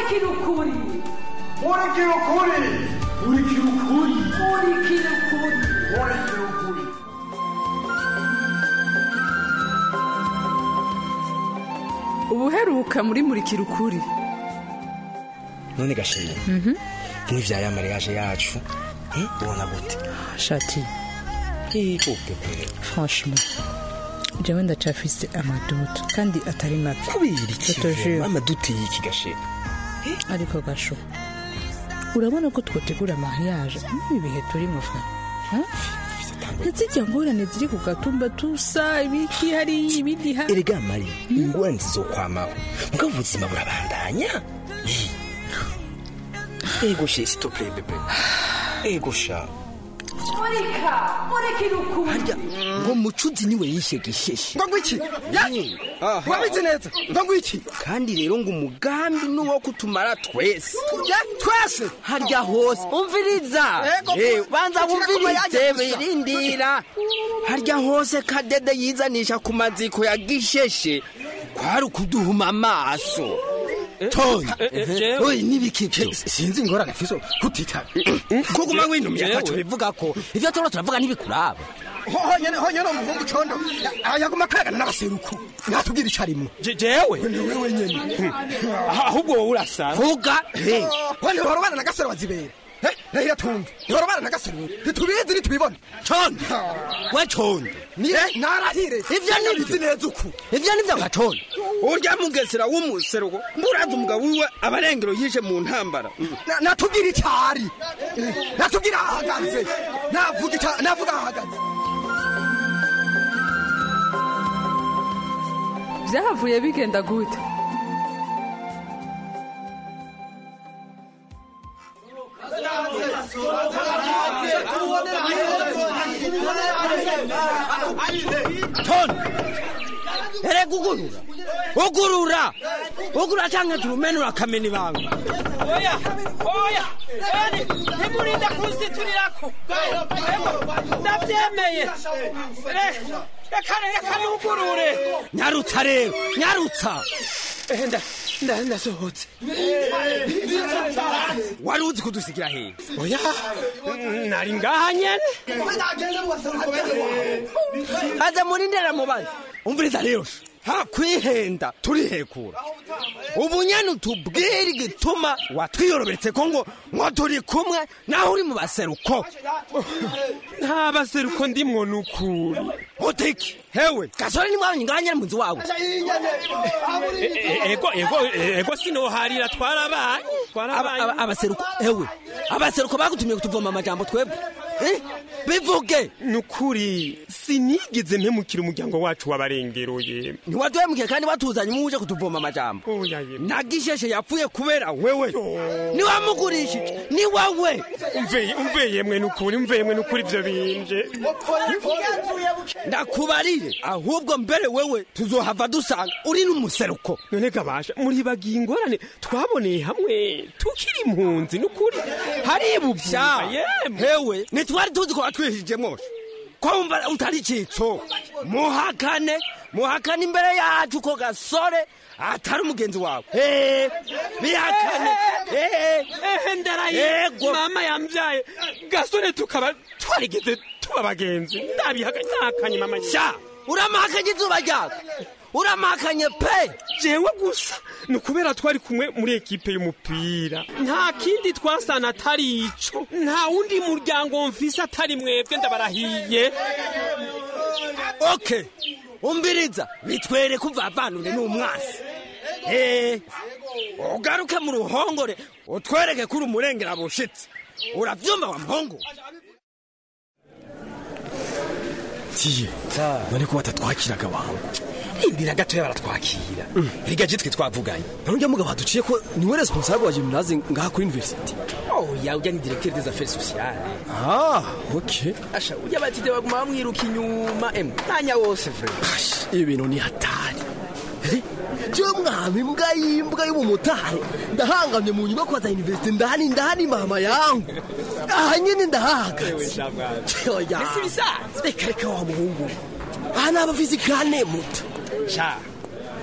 murikira ukuri murikira ukuri murikira ukuri murikira ukuri murikira ukuri ubuheruka muri murikira ukuri none gashimye nk'ivya ya mariage yacu eh, ubona gute shati ikupe kwere franchement jewe ndacafise amaduto kandi atari make kubera iki Totojure. vema? amaduti y'iki gashimye ariko gasho urabona ko twotegura mariage n'ibi bihe turimo fa ntizijya ngorane ziri ku gatumba tusa ibiki hariya ibindi ha erega mari ingorane zizokwamaho mugabo ubuzima burabandanya Eh. ego she s'il te plaît bebe ego sha murika murikira ukuri harya ngo mucuzi niwe yishe gisheshe ngo ngwiki wabizi neza ngo ngwiki kandi rero ngo umugambi ni uwo kutumara twese ya twese harya hose umviriza Ego, Eh, banza kugira ngo wumvirize bayaje gusa. birindira harya hose kadede yizanisha ku maziko ya gisheshe kwari ukuduhuma amaso toni oyi n'ibikivyo sinzi ingorane fiso kutitaba kuguma winumye ataco bivuga ko ivyo turiko turavuga ntibikuraba honyene honyene umuhungu condo yaguma akagana n'abaseruku natubwira ico arimwo jewe ni wewe nyene ahubwo wowe urasara vuga he ho ntihorobana na gasero wazibera Eh, rahira tumve ntihorobana na gasero ntitubizi ntitubibona condo we condo ni narahire Ivyo ni bizi neza uku ivyo nivyo nka condo urya mugesera w'umuseruko mburaza umugabo wiwe abarengero yishe mu ntambara Na- natubwira icari Eh, natubwira ahahagaze navuga ica- navuga ahahagaze byahavuye bigenda gute toni erega ugurura ugurura ugurura canke turumenura akamena ibanga oya oya yani ntimurinde kunstiturirako ndabyemeye Re- reka reka nugurure nyarutsa rero nyarutsa Eh, nda- nda- ndasohotse wari uzi kudusigira hehe oya nari ngaha nyene aze murindera mubazi umviriza rero ha kwihenda turihekura ubu nyene utubwire igituma watwiyorobetse ko ngo ngo turi kumwe naho uri mu baseruko nta baseruko ndimwo nukuri utiki hewe gasore nimwabonye ngaha nyene mu nzu wawe E- e- ego ego ego sinoharira twarabanye Aba- twarabanye aba- abaseruko ewe abaseruko bagutumye kutuvoma amajambo twebwe Eh? bivuge nukuri sinigeze mpemukira umuryango wacu wabarengeroye ntiwaduhemukiye kandi watuzanye muje kutuvoma amajambo oya ye nagisheshe yapfuye kubera wewe niwamugurishije ni wawe umveye umveye mwe nukuri umveye mwe nukuri ivyo binje ndakubarire ahubwo mbere wewe tuzohava dusanga uri n'umuseruko none gabasha muribagiye ingorane twaboneye hamwe tukiri impunzi nukuri haribuvya yemwe hewe ntitwari tuzi ko watwihije mwose ko wumva utari icitso muhakane muhakane imbere yacu ko gasore atari umugenzi wawe Eh, bihakane Eh, ehe ndaraye Yego. mama yambyaye gasore tukaba twarigeze tuba bagenzi ndabihakanye mama sha uramahakanye izuba ryawe uramahakanye pe jewe gusa ni ukubera twari kumwe muri ekipe y'umupira nta kindi twasana atari ico nta wundi muryango mfise atari mwebwe ndabarahiye okay umbiriza bitwereke uvavanure n'umwasi Eh, ugaruke mu ruhongore utwereke ko uri umurengera bushitse uravyumva wa mpongo tiye none ko batatwakiraga abantu rindira gatoya baratwakira erega je twe twavuganye none ujya mugabo haduciye ko niwe responsable wa gymnase ngaha kuri university oya ujya ni directeur des affaires sociales ah okay asha ujya batite baguma bamwiruka inyuma emwe mwanya wose vre ibi bintu ni hatari je mwami mbwa y'imbwa y'ubumotari ndahangamye mu nyubako za university ndahani ndahani mama yangu aha nyene ndahahagaze oya ese bisanzwe reka reka wa muhungu aha ni abafizikane muto sha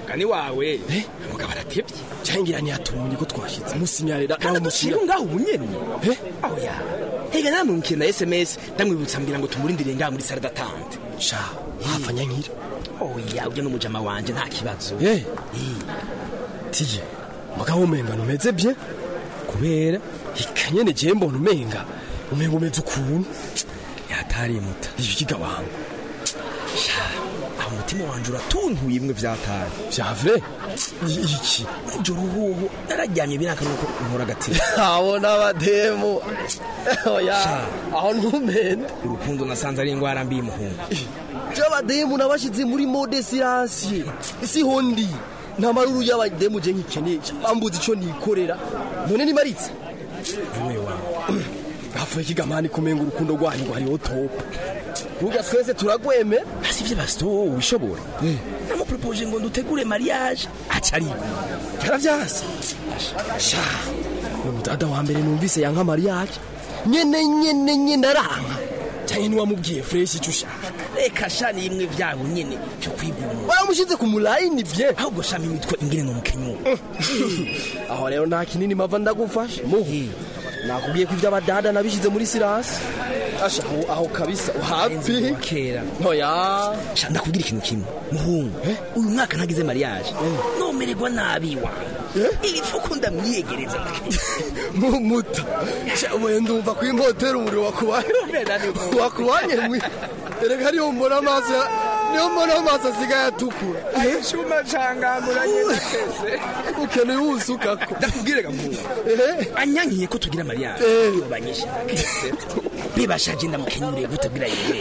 mugani wawe mugabo aratebye cyangwa ntiyatumye ko twashitse musinyarira kandi adushira ngaho ubunyene oya hega namwumukire na sms ndamwibutsa mbwira ngo tumurindire ngaho muri sare datante sha hafa nyankira oya ujya n'umujama wanje nta kibazo eh tiye mugabo umenga numeze bye kubera ikanyene je mbona umenga umenga umeze ukuntu yatarimuta ikiga wangu aho umutima wanje uratuntuye imwe vyatari vya vrai iki ijoro uhuhu nararyamye biraka nuko nkora agatima abona abademu oya aho ntumende urukundo nasanze ari ingwara mbi muhungu j'abademu nabashize muri mode siransiye siho ndi nta maruru y'abademu je nkikeneye bambuze ico nikorera none nimaritse niwe wawe hafuye ikigamani kumenga urukundo rwanyu rwariho topu burya twese turagweme hasi ivyo basito wowe wishobora namupropoje ngo ndutegure mariage aca arigura yaravyase sha ni umudada wa mbere numvise yanka mariage nyene nyene nyene aranka cyane niwamubwiye fresh icyo ushaka reka sha ni imwe vyabo nyene cyo kwigumura wamushize ku mulayini bye ahubwo shama imitwe ingene ni umukenyuro aho rero nta kinini mava ndagufashe muhu nakubwiye ko ivy'abadada nabishize muri sirasi asha aho, aho kabisa uhapi kera oya sha ndakubwira ikintu kimwe muhungu uyu mwaka ntagize mariage nomererwa nabi wawe ibifuko ndamwiyegereza mumuta we ndumva ko impotera umuriro wakubanye wakubanye mwi erega niyo mbona amaso ya- niyo mbona amaso asigaye atukura icyuma canganguranye nakese ukeneye uwusukako ndakubwire gamuhungu anyankiye ko tugira mariage banyishe nakese bibashaje ndamukenyuriye gute bwira yewe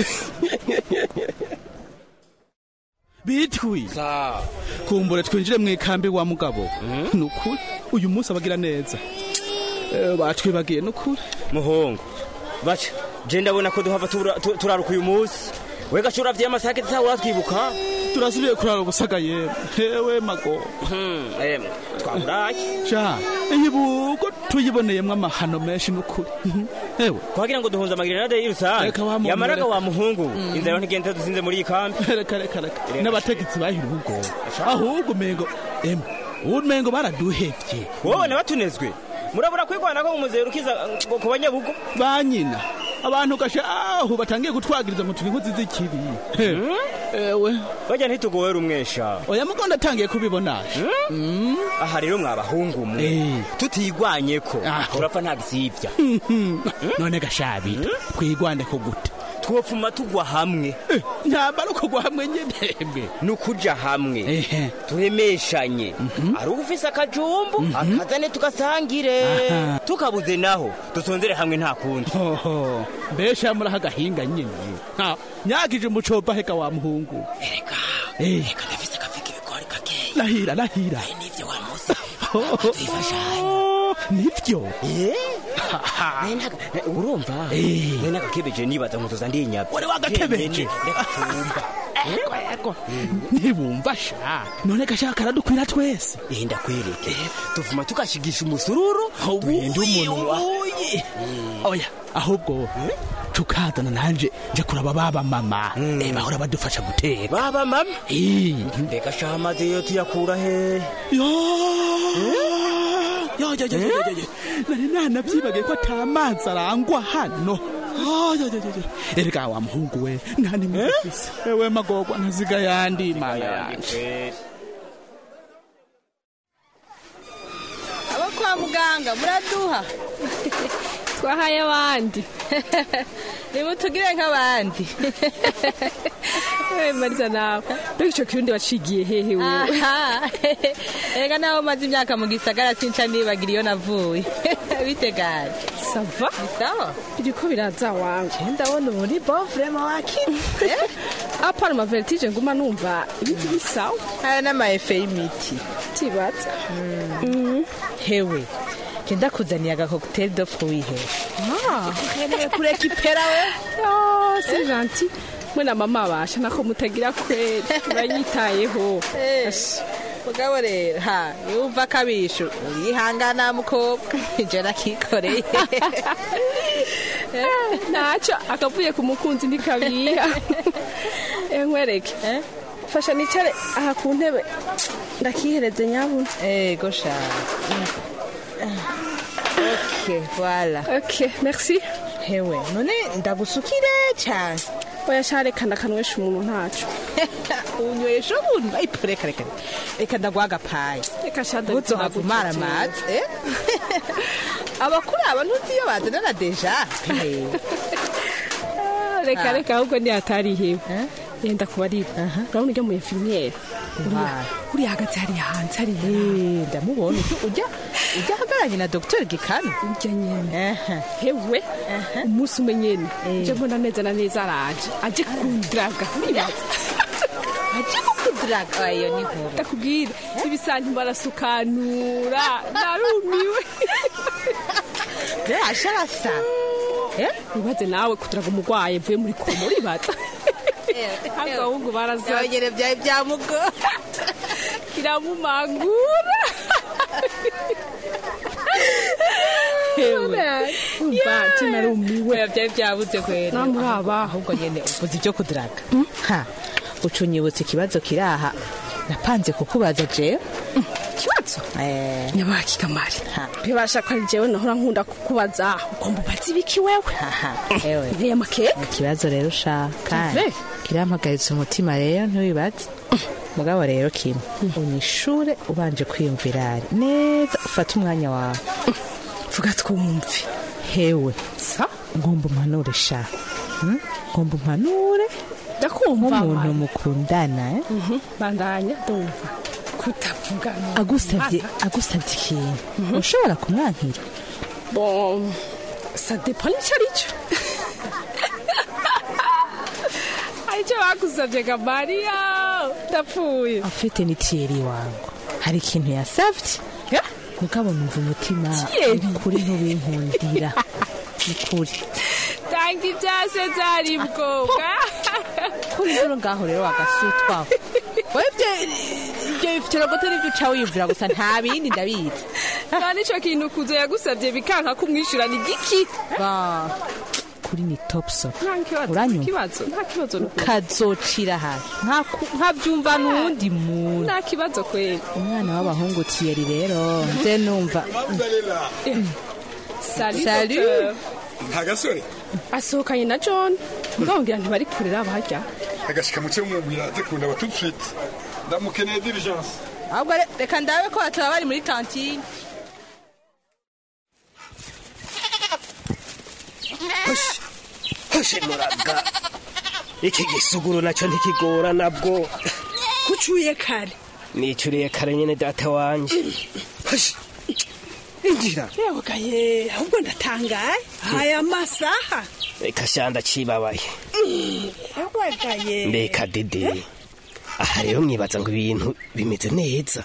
bitwi kumbure twinjire mu ikambi wa mugabo ni ukuri uyu munsi abagira neza Eh, batwibagiye ni ukuri muhungu baca je ndabona ko duhava tura- tu- turaruka uyu munsi wega shura vya masake tutawe uratwibuka turasubiye kurara ubusaga yewe hewe mago emwe twaburaye sha iyibuko tuyiboneyemwo amahano menshi ni ukuri hewe twagira ngo duhunze amagirenade y'urusange Reka wa muntu, yamaraga reka. wa muhungu inzara ntigenda dusinze muri iyi kambi reka reka reka n'abategetsi bahira ubwoba ahubwo umengo emwe umengo baraduhevye wowe nabatunezwe murabura kwigwana ko mumuzero ukiza ngo ku banyabugo ba nyina abantu gashe aho batangiye gutwagiriza ngo turi inkozi z'ikibi He, ewe bajya ntitugowe rumwesha oya mugo ndatangiye kubibona aha rero mwabahungu mwe tutigwanye ko urapfa nta gisibya none gashabi twigwane ko gute twopfuma tugwa hamwe ntambara ukugwa hamwe nyene ni ukuja hamwe turemeshanye ari ufise akajumbu akazane tugasangire Aha. tukabuze naho dusonzere hamwe nta kundi hoho mbesha muraho agahinga nyine Ha, nyagije umucoba heka wa muhungu ereka reka ndafise akafika ibigori gakeya lahira lahira nivyo wa musi Oh, nivyo urumva nene agakebeje nibaza ngo tuza ndinyabya wari wagakebeje ntibumva sha none gashaka karadukwira twese enda kwereke tuvuma tugashigisha umusururu duhenda umunwa oya ahubwo tukazana nanje nje kuraba baba mama eh, bahora badufasha guteka baba mama Eh. mbega sha amazi yo tuyakura he yo yo yo yo yo yo yo nari nanavyibagiye ko ata mazi arangwa hano Oh, yo, yo, yo, yo. erega wa muhungu we ntani mufise ewe magogwa ntaziga yandi mana yanje abo kwa muganga muraduha twahaye abandi nimutugire nk'abandi Eh, mariza nawe mbega ico kirundi wacigiye hehe wewe Aha. erega naho maze imyaka mu gisagara sinca nibagira iyo navuye bitegaje sava sawa biriko biraza wanje ndabona muri bon vraiment wakini apana ma vertige nguma numva ibiti bisawa aya n'amaefe y'imiti tibaza hewe genda kuzaniye agakokuteri do fruit he Ah. ukeneye kurekipera we Oh, c'est gentil mwe na mama basha nako mutagira kweli uranyitayeho Ashi. mugabo rero ha yumva akabisho urihangana mukobwa ije nakikoreye Eh, naco akavuye ku mukunzi ntikabiha Eh, nkwereke fasha nicare aha ku ntebe ndakihereze nyabuna ego sha ok voilà ok merci hewe none ndagusukire cyane oya sha reka ndakanywesha umuntu ntaco unywesha umuntu ayipo reka reka reka ndaguha agapayi reka sha uzohavumara amazi eh? abakuru aba ntuzi iyo bazanana deja Eh. reka Ah. reka ahubwo ni atarihewe yenda kubarira urabona ujya mu infirmiere Why? uriya hagati hariya hanze hariya Eh, ndamubona ujya ujya ujya ahagararanye na dogiteri gikano ujya nyene hewe umunsi umwe nyene uje mbona neza na neza araje aje kundraga nibaza aje kukudiraga iyo ni nkuru ndakubwira ibisanti barasukanura narumiwe birasha arasa wibaze nawe kuturaga umurwayi mvuye muri koma uribaza abahungu baraza byongere byawe byamugo kiramumangura umva nje narumiwe byari byabuze kwera namuraba ahubwo nyene uvuze ibyo kudiraga ha ucunyibutse ikibazo kiraha napanze kukubaza jewe ikibazo eh nyabaki kamari bibasha ko ari jewe nahora nkunda kukubaza ugomba ubaze ibiki wewe ewe nteye amakeke ikibazo rero ushaka kandi Ave. kirampagaritse umutima rero ntiwibaze mugabo rero kimwe unyishure ubanje kwiyumvira neza ufate umwanya wawe vuga twumve hewe sa ngomba umpanure sha Hmm? ngomba umpanure ndakumva nk'umuntu mukundana eh? bandanya ndumva kutavuga agusabye agusabye ikintu ushobora kumwankira bon ça dépend icyo ari cyo aricyo bagusabye kamariya ndapfuye afite ni tiyeri wangu hari ikintu yasavye mugabo numva umutima Thierry? kuri ntubinkundira ni kuri tanga ibyase byari bwoga kuri rero ngaho rero wagasutwaho wewe ibyo ibyo bifitirogoto nibyo uca wiyumvira gusa nta bindi ndabizi nta n'icyo kintu kuzo yagusabye bikanka kumwishyura ni giki Ba, kuri ni topso nta kibazo Uranyumva? kibazo nta kibazo ni ukuri. kazocira hasi Ntaku- nkabyumva n'uwundi muntu nta kibazo kweli umwana w'abahungu tiyeri rero nze numva Salut, Salut. docteur. nta gasore asohokanye na john mbabwira ntibari kurera barya agashika muke mumubwira aze kundaba tout de suite ndamukeneye diligence ahubwo re- reka ndabe ko bataba bari muri kantine hoshe muraga iki gisuguru nacyo ntikigora nabwo kucuye kare nicuriye kare nyene data wanje hoshe injira yewe gaye ahubwo ndatangaye aya masaha reka shanda cibabaye yewe gaye mbeka dede aha rero mwibaza ngo ibintu bimeze neza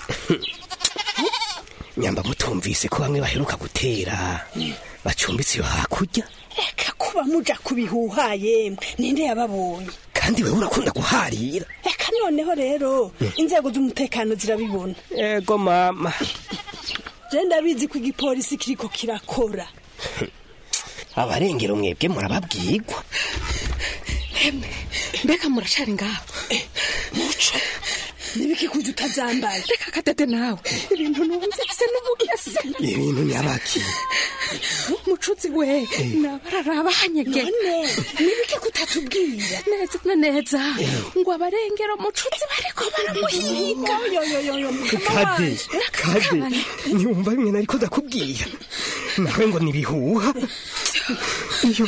nyamba mutumvise ko bamwe baheruka gutera bacumbitse iyo hakurya reka kuba muja kubihuha yemwe ninde yababonye kandi wewe urakunda guharira reka noneho rero inzego z'umutekano zirabibona ego mama je ndabizi ko igipolisi kiriko kirakora abarengero mwebwe murababwirwa mbega muracari ngaho muco nibiki kuja utazambaye reka kadede nawe ibintu numvise n'ubugese ibintu nyabaki mucuzi we nabararaba hanyege none nibiki kutatubwira neza na neza ngo abarengero mucuzi bariko baramuhiga kade kade ntiwumva bimwe nariko ndakubwira nawe ngo nibihuha iyo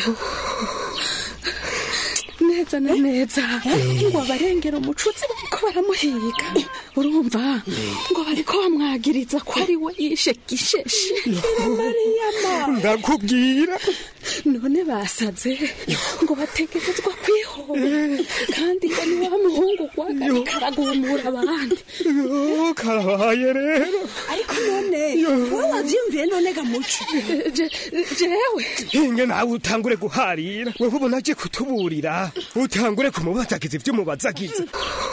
neza na neza ngo abarengero mucuzi bariko baramuhiga urumva ngo bariko bamwagiriza ko ari we yishe gisheshe mariyama ndakubwira none basaze ngo bategerezwa kwihora kandi ngo ni wa muhungu gwagarika aragumura abandi Yo, karabaye rero ariko none wowe wavyiyumviye none ga muco Je- jewe inge nawe utangure guharira wewe ubona aje kutuburira utangure kumubazagiza ibyo umubazagiza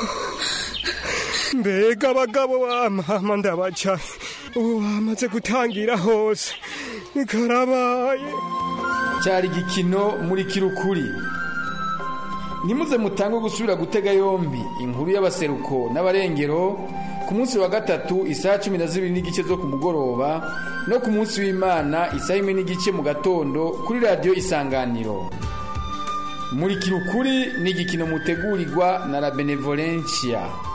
mbega abagabo bamama ndabaca ubu bamaze gutangira hose karabaye cyari igikino muri kirukuri ntimuze mutange gusubira gutega yombi inkuru y'abaseruko n'abarengero ku munsi wa gatatu isaha cumi na zibiri n'igice zo ku mugoroba no ku munsi w'imana isaha imwe n'igice mu gatondo kuri radiyo isanganiro murikira ukuri ni igikino mutegurirwa na la benevolencia